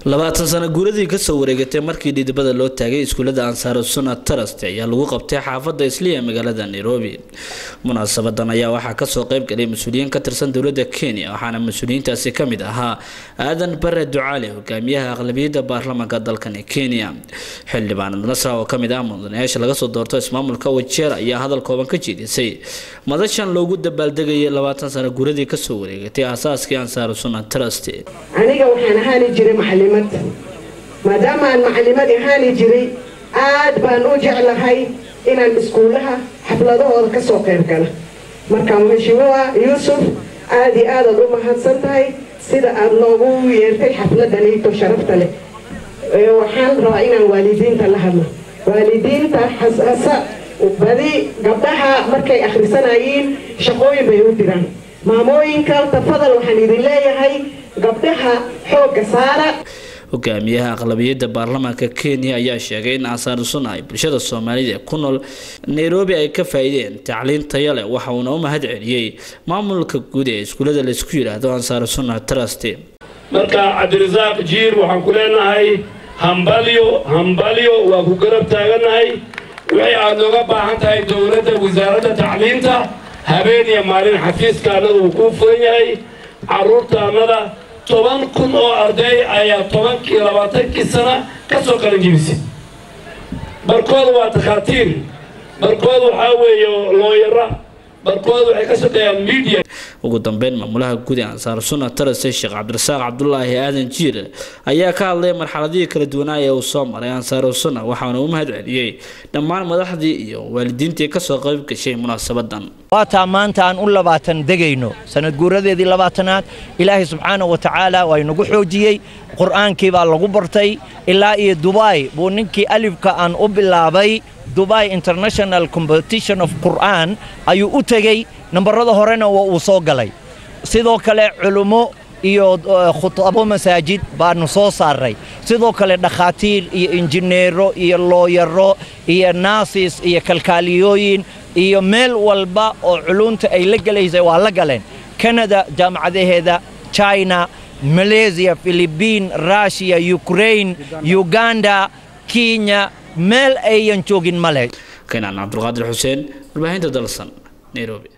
labaatan sano guuradii kasoo wareegatay markii dhidibada loo taagay iskuulada ansaaru sunna trust ayaa lagu qabtay xaafada isliya magaalada nairobi munaasabadan ayaa waxaa kasoo qeyb galay mas-uuliyiin ka tirsan dowlada kenya waxaana mas-uuliyiintaasi kamid ahaa aadan bare ducaale hogaamiyaha aqlabiyada baarlamaanka dalkani kenya xildhibaanad nasra oo kamid ah mudanayaasha laga soo doorto ismaamulka wajeer ayaa hadal kooban ka jeedisay madashan loogu dabaaldegayay labaatan sano guuradii kasoo wareegatay aasaaskii ansaaru sunna trust aniga waxaan ahaani jiray macalimad maadaama aan macalimad ahaani jiray aad baan u jeclahay inaan iskuulaha xafladahooda ka soo qayb gala marka mhashimuha yuusuf aad iyo aadaad u mahadsan tahay sida aad noogu yeertay xafladaniito sharafta leh waxaan rabaa inaan waalidiinta la hadlo waalidiinta xasasa badi gabdhaha markay akhrisanayiin shaqooyin bay u diraan maamooyinka tafadal waxaan idin leeyahay gabdhaha xoogga saara hogaamiyaha aqlabiyada baarlamaanka kenya ayaa sheegay in ansaaru sunna ay bulshada soomaalida ee ku nool nairobi ay ka faa-iideen tacliin tayo leh waxa uuna u mahad celiyey maamulka guud ee iskuullada laysku yidhaahdo ansaaru sunna trust marka cabdirasaaq jiir waxaan ku leenahay hambalyo hambalyo waa ku garab taaganahay wixii aad nooga baahan tahay dowladda wasaaradda tacliinta habeen iyo maalin xafiiska annada uu kuu furan yahay carruurta annada toban kun oo arday ayaa tobankii labaatankii sana ka soo qalanjibisay barkooda waa takhaatiir barkooda waxaa weeye looyara barkooda waxay ka shaqeeyaan media ugu dambeyn maamulaha guud ee ansaar sunna tarase sheekh cabdirasaaq cabdulaahi aadan jiir ayaa ka hadlay marxaladihii kala duwanaa ee uu soo maray ansaaru sunna waxaana u mahad celiyey dhammaan madaxdii iyo waalidiintii kasoo qayb gashay munaasabadan waataa maanta aan u labaatan degayno sanad guuradeedii labaatanaad ilaahay subxaana wa tacaala waa inagu xoojiyey qur'aankii baa lagu bartay ilaa iyo dubai buu ninkii alifka aan u bilaabay dubai international competition of qur'aan ayuu u tegey nambarada horena waa uu soo galay sidoo kale culummo iyo khutabo masaajid baanu soo saaray sidoo kale dhakhaatiir iyo injineero iyo looyaro iyo naasis iyo kalkaaliyooyin iyo meel walba oo culunta ay la gelaysay waa la galeen kanada jaamacadaheeda china malaysia philibiin rushiya ukrain uganda kenya meel ayan joogin male keenaan cabdulqaadir xuseen warbaahinta dalsan nairobi